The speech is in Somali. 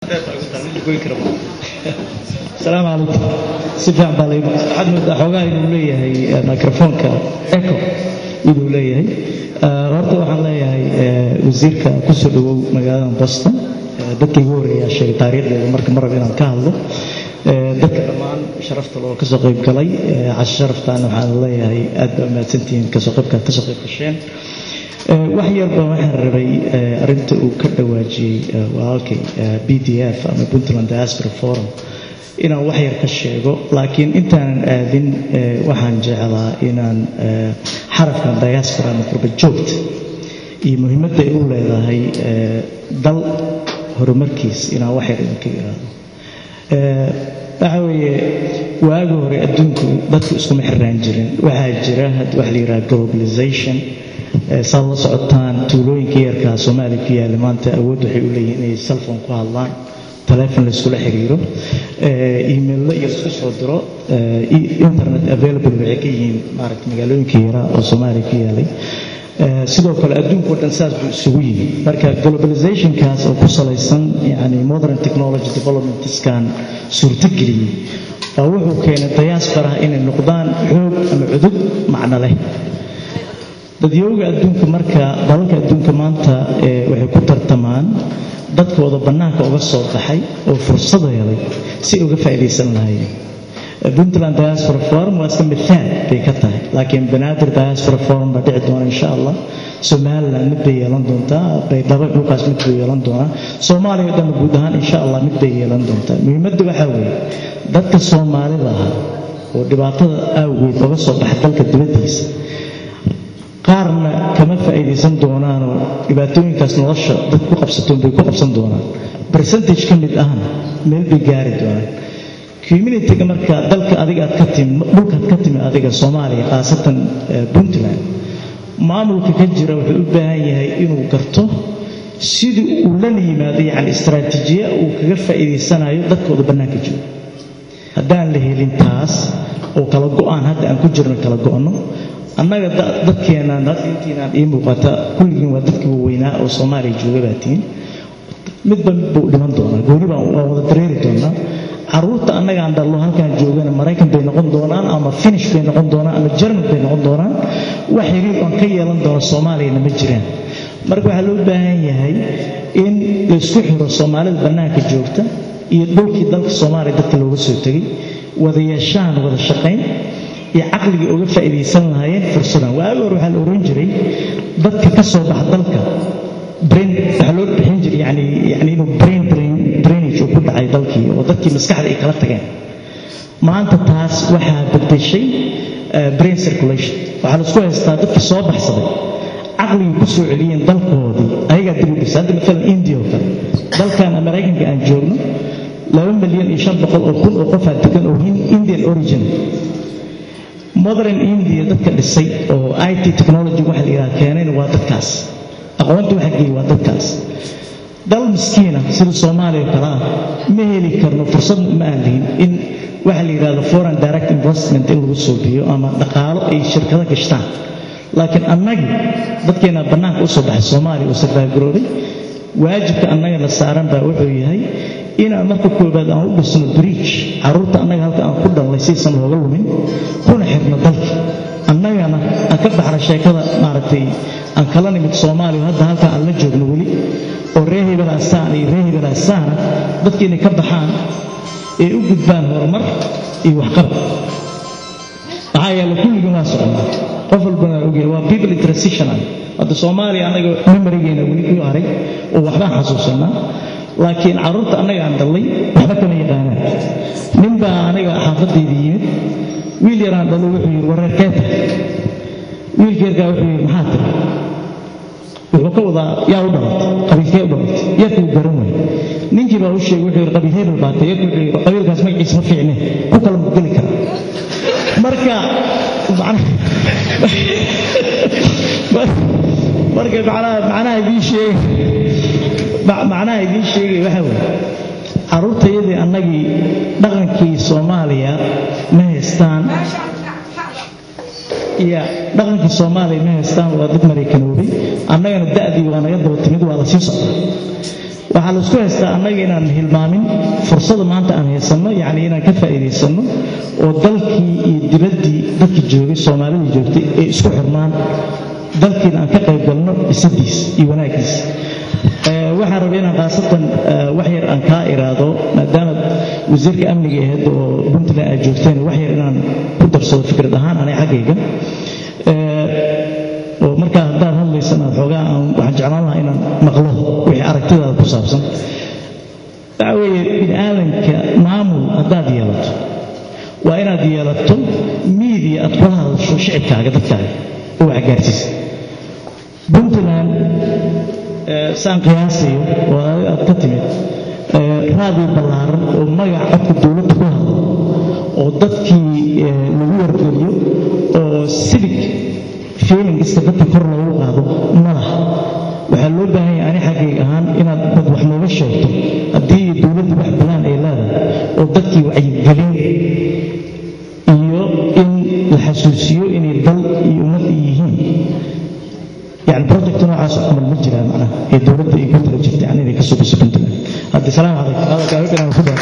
asalaamu calaykum si fiican baa layma waxaad moodaa xoogaa inuu leeyahay microfoonka eco inuu leeyahay horta waxaan leeyahay wasiirka kusoo dhawow magaalada boston dadka igu horreeyaa sheegay taariikhdeeda marka mar rab inaan ka hadlo dadka dhammaan sharafta loo kasoo qayb galay casho sharaftaana waxaan leeyahay aad baa mahadsantihiin kasoo qaybkaad kasoo qayb gasheen wax yarba waxaan rabay arinta uu ka dhawaajiyey walaalkay b d f ama puntland diaspora forum inaan wax yar ka sheego laakiin intaanan aadin waxaan jeclaa inaan xarafkan diaspora ama qurba joogta iyo muhiimadda ay u leedahay dal horumarkiis inaan wax yar idinka iraado waxa weeye waagi hore adduunku dadku iskuma xiraan jirin waxaa jira waxa la yidhaha globalization saad la socotaan tuulooyinka yarkaa soomaaliya ku yaalla maanta awood waxay u leeyihin inay cellphone ku hadlaan telefon layskula xiriiro emaillo iyo laisku soo diro internet available waxay ka yihiin maaragta magaalooyinka yaraa oo soomaaliya ku yaalay sidoo kale adduunkao dhan saas buu isugu yimi marka globalizationkaas oo ku salaysan yani modern technology developmentskan suurtogeliyey baa wuxuu keenay diasporaha inay noqdaan xoog ama cudub macno leh dadyooga adduunka marka dalalka adduunka maanta waxay ku tartamaan dadkooda bannaanka uga soo baxay oo fursado helay si uga faa'iidaysan lahaayeen puntland diaspora forum waa iska mithaal bay ka tahay laakiin banaadir diaspora forum baa dhici doona insha allah somaliland mid bay yeelan doontaa baydhabo dhulkaas mid bay yeelan doonaa soomaaliya o dhan guud ahaan insha allah mid bay yeelan doontaa muhiimadda waxaa weeye dadka soomaalida ah oo dhibaatada awgeed uga soo baxa dalka dibaddiisa qaarna kama faa'iidaysan doonaanoo dhibaatooyinkaas nolosha dad ku qabsatoon bay ku qabsan doonaan percentage ka mid ahna meel bay gaari doonaan communityga marka dalka adiga aad ka timi dhulkaad ka timi adiga soomaaliya khaasatan puntland maamulka ka jira wuxuu u baahan yahay inuu garto sidii uu lana yimaado yacni istaraatiijiya uu kaga faa'iidaysanayo dadkooda bannaanka jooga haddaan la helin taas oo kala go'aan hadda aan ku jirno kala go'no annaga dadkeenaan hadda intiinaan ii muuqata kulligiin waa dadkii waaweynaa oo soomaaliya jooga baa tihiin midba mid buu dhiman doonaa gooni baan waa wada dareeri doonaa caruurta annagaan dhallo halkaan joogana maraykan bay noqon doonaan ama finish bay noqon doonaan ama jerman bay noqon doonaan wax xiriir oon ka yeelan doono soomaaliyana ma jiraan marka waxaa loo baahan yahay in laysku xiro soomaalida bannaanka joogta iyo dhulkii dalka soomaaliya dadka looga soo tegay wada yeeshaan wada shaqayn iyo caqligii uga faa'iidaysan lahaayeen fursadan waagi hore waxaa la oran jiray dadka ka soo baxa dalka brain waxaa loo bixin jiray yani yani inuu brain drainage uu ku dhacay dalkii oo dadkii maskaxda ay kala tageen maanta taas waxaa bedeshay brain circulation waxaa la isku haystaa dadkii soo baxsaday caqligii ku soo celiyeen dalkoodii ayagaa dib u dhisay hadda maalan india oo kale dalkan maraykanka aan joogno laba milyan iyo shan boqol oo kun oo qofaa degan oo indian origin modern india dadka dhisay oo it technology waxa la yidhaha keenayna waa dadkaas aqoonta waxa geeyey waa dadkaas dal miskiina sida soomaaliya kale ah ma heli karno fursad ma aan lihin in waxa la yidhahdo foreign direct investment in lagu soo biyo ama dhaqaalo ay shirkado gashtaan laakiin annagii dadkeena bannaanka u soo baxay soomaaliya oo sarbaagaroobay waajibka annagana saaran baa wuxuu yahay inaan marka koobaad aan u dhisno bridge carruurta annaga halka aan ku dhalnay saysan looga lumin kuna xirno dalka annagana aan ka baxna sheekada maaragtay aan kala nimid soomaaliya hadda halka aan la joogno weli oo ree hebelaasaan iyo ree hebelaasaana dadka inay ka baxaan ee u gudbaan horumar iyo waxqabad maxaa yeele kulligin waa soconnaa qof walbana ogyahay waa people in transitional hadda soomaaliya annaga memorigeena weli ku haray oo waxbaan xasuusanaa laakiin carruurta annaga aan dhallay waxba kama yaqaanaan nin baa aniga xaafadayda yimid wiil yaraan dhallo wuxuu yidhi wareerkee tahay wiilka yarkaa wuxuu yidhi maxaa tiri wuxuu ka wadaa yaa u dhalatay qabiilkee u dhalatay yarkuu garan waayey ninkii baa u sheegay wuxuu yidhi qabiil hebel baa tay yarkuu wuxuu yidhi qabiilkaas magaciisa ma fiicne ku kala mudgeli kara marka marka macnaha macnaha idiin sheegay macnaha idiin sheegay waxa weeye carruurtayadii annagii dhaqankii soomaaliya ma haystaan iyo dhaqankii soomaaliya ma haystaan waa dad maraykanoobay annagana da'dii waa naga daba timid waa la sii socdaa waxaa laisku haystaa annaga inaan hilmaamin fursada maanta aan haysanno yacni inaan ka faa'iidaysanno oo dalkii iyo dibaddii dadka joogay soomaalida joogtay ay isku xirmaan dalkiina aan ka qayb galno dhisadiis iyo wanaaggiis waxaan rabay inaan khaasatan wax yar aan kaa iraado maadaama wasiirka amniga ahayd oo puntland aad joogteen wax yar inaan ku darsado fikrad ahaan anay xaggayga oo markaa haddaad hadlaysan aad xoogaa aan waxaan jeclaan lahaa inaan maqlo wixii aragtidaada ku saabsan waxa weeye bini aadanka maamul haddaad yeelato waa inaad yeelato miidiya aad kula hadasho shicibkaaga dadkaaga oo wax gaarsiisa puntland saan qiyaasayo oo aad ka timid raadiyo ballaaran oo magac codka dowladda ku hadlo oo dadkii lagu wargeliyo oo civic feelingista dadka kor loogu qaado madax waxaa loo baahan yahay ani xaggayg ahaan inaad dad wax nooga sheegto haddii dowladda wax balaan ay leedahay oo dadkii wacyigelin iyo in la xasuusiyo inay dal iyo ummad yihiin يعني بروجكت نوعاas camal ma jiraan macnaha ee dowladda ay ku tala jirta yani inay ka soo biso puntland haddi salaam calaykum hadalkaa inaan ku